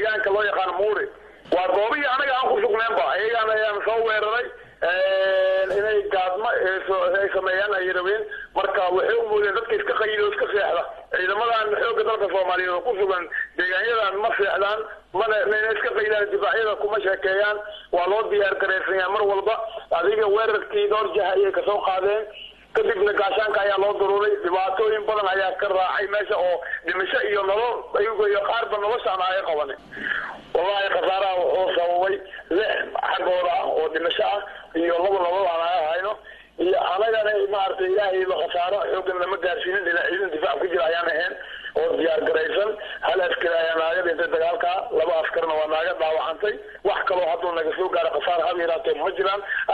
deegaanka loo yaqaano muuri waa goobihii anaga aan ku sugneenba ayagaan ayaan soo weeraray inay gaadma ay sameeyaan ay rabeen marka waxay u moodeen dadka iska qayida oo iska seexda ciidamadan xoogga dalka soomaaliyeed oo ku sugan deegaanyadan ma seexdaan mana mayna iska qaydaan difaacyada kuma sheekeeyaan waa loo diyaar garaysanyaa mar walba adiga weerarkii dhowr jah ayay kasoo qaadeen kadibna gaashaanka ayaa loo daruuray dhibaatooyin badan ayaa ka raacay meesha oo dhimasho iyo nolol ayago iyo qaarba noloshaan aga qaban wallahi khasaaraha wuxuu sababay lix xaggooda ah oo dhimasho ah iyo laba nolol aan aga hayno iyo anagana maaragtay ilaahayba khasaaro xoogan lama gaarsiinin ilaa ciidan difaac ku jira ayaan ahayn oo diyaar garaysan hal askari ayaa naaga dhintay dagaalka laba askarna waa naaga dhaawacantay wax kaloo hadduu naga soo gaaro khasaar haba yaraatee ma jiraan